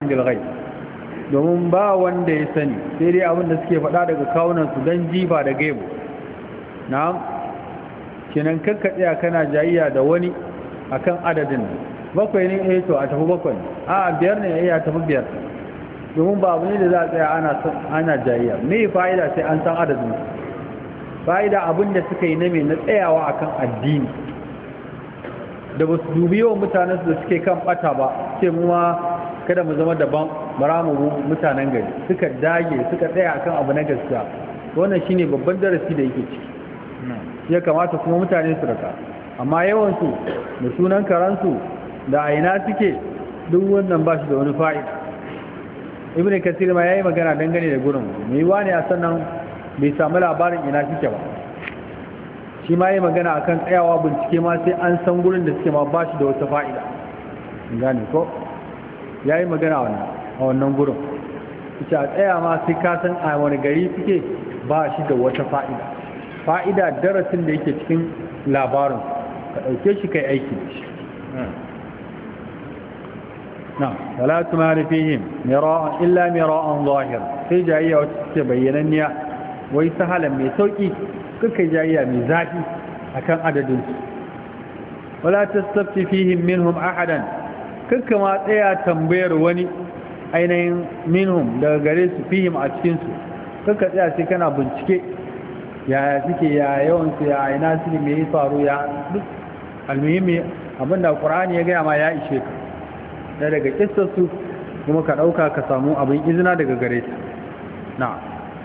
bil ghaib domin ba wanda ya sani sai dai abin da suke faɗa daga kawunan su dan jiba da gaibu na'am kenan kakka tsaya kana jayayya da wani akan adadin bakwai ne eh to a tafi bakwai a biyar ne eh a tafi biyar domin ba abu ne da za a tsaya ana ana jayayya me fa'ida sai an san adadin fa'ida abin da suka yi na me na tsayawa akan addini da ba su dubi yawan mutanen da suke kan bata ba ce mu ma kada mu zama daban bara mu mutanen gari suka dage suka tsaya akan abu na gaskiya wannan shine babban darasi da yake ciki ya kamata kuma mutane su raka amma yawansu da sunan karansu da aina suke duk wannan ba shi da wani fa'ida ibn kasir ma yayi magana dangane da gurin mai wani a sannan bai samu labarin ina suke ba shi ma yayi magana akan tsayawa bincike ma sai an san gurin da suke ma ba shi da wata fa'ida gane ko yayi magana wannan a wannan gurin ita a tsaya ma sai ka san a wani gari suke ba shi da wata fa'ida fa'ida darasin da yake cikin labarin ka ɗauke shi kai aiki da shi na wala tumari fihim mira'an illa mira'an zahir sai jayayya wacce suke bayyananniya wai sahalan mai sauki kuka jayayya mai zafi akan adadin su wala tastafti fihim minhum ahadan kuka ma tsaya tambayar wani ainihin minhum daga gare su fihim a cikin su kuka tsaya sai kana bincike yaya suke ya yawan su ya ina suke me faru ya duk almuhimmi abinda qur'ani ya gaya ma ya ishe ka da daga kissar su kuma ka dauka ka samu abin izina daga gare ta na'am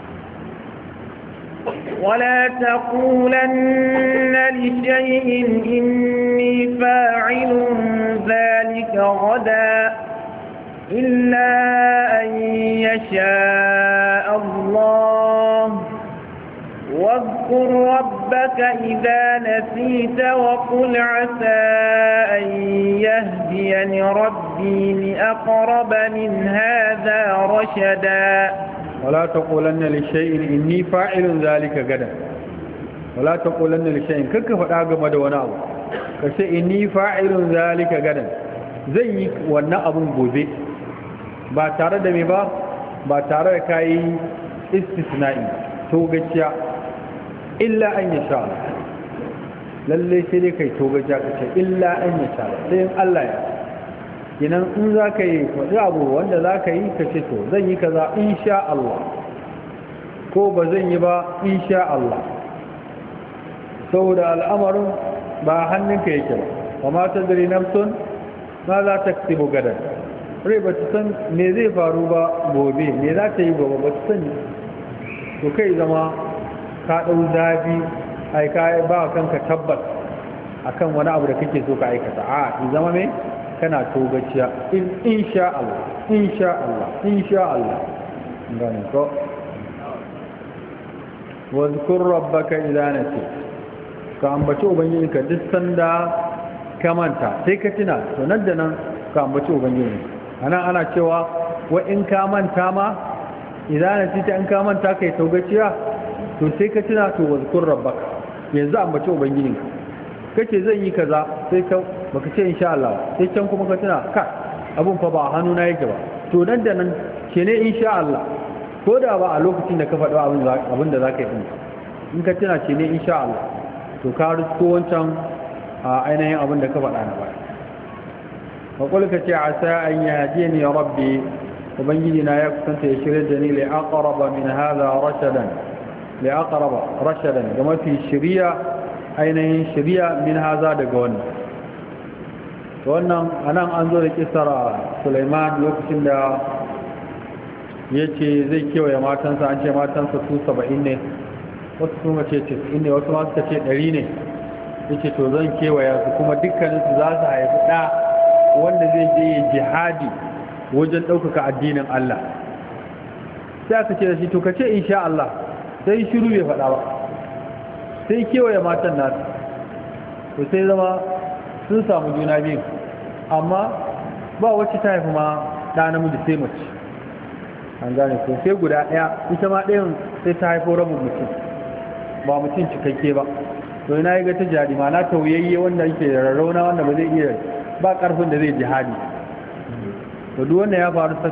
ولا تقولن لشيء إني فاعل ذلك غدا إلا أن يشاء الله واذكر ربك إذا نسيت وقل عسى أن يهديني ربي لأقرب من هذا رشدا ولا تقولن لشيء إني فاعل ذلك غدا ولا تقولن لشيء كك فدا game da wani abu kace inni fa'ilun zalika gadan zan yi wannan abun gobe ba tare da me ba ba tare da kai istisna'i to gaciya illa an yasha lalle sai dai kai to gaciya kace illa an yasha sai in Allah ya kinan in za ka yi faɗi abu wanda za ka yi ka ce to zan yi kaza insha Allah ko ba zan yi ba insha Allah saboda al'amarin ba hannunka yake ba kuma ta dare nafsun ma za ta ksibu gadar rai ba ta san me zai faru ba gobe me za ta yi gobe ba ta sani to kai zama ka ɗau zafi ai ka ba kanka tabbas akan wani abu da kake so ka aikata a zama me kana togaciya in insha Allah insha Allah insha Allah gane ko wadhkur rabbaka idza nasi ka ambaci ubangiji ka duk sanda ka manta sai ka tuna to nan da nan ka ambaci ubangiji ana ana cewa wa in ka manta ma idza nasi ta in ka manta kai togaciya to sai ka tuna to wadhkur rabbaka yanzu ambaci ubangijinka kace zan yi kaza sai ka baka ce insha Allah sai can kuma ka tuna ka abun fa ba hannu na yake ba to nan da nan ke ne insha Allah ko da ba a lokacin da ka faɗo abin abin da zaka yi in ka tuna ce ne insha Allah to ka risko wancan a ainihin abin da ka faɗa na baya wa qul ka ce asa an yahdini ya rabbi ubangiji na ya kusanta ya shirye da ni li aqraba min hadha rashadan li aqraba rashadan ga mafi shiriya ainihin shiriya min haza daga wannan wannan anan an zo da kisar Sulaiman lokacin da ya ce zai kewaye matansa an ce matansa su saba'in ne wasu kuma ce tis'in ne wasu masu ce ɗari ne ya ce to zan kewaya su kuma dukkaninsu za su haifi ɗa wanda zai je yi jihadi wajen ɗaukaka addinin Allah sai aka ce da shi to ka ce insha Allah sai shiru bai faɗa ba sai kewaye matan nasu to sai zama sun samu juna biyu amma ba wacce ta haifi ma ɗa namiji sai mace an gane ko sai guda ɗaya ita ma ɗayan sai ta haifo rabin mutum ba mutum cikakke ba to ina yi ga ta jihadi ma na tauyayye wanda yake da rarrauna wanda ba zai iya ba ƙarfin da zai jihadi to duk wanda ya faru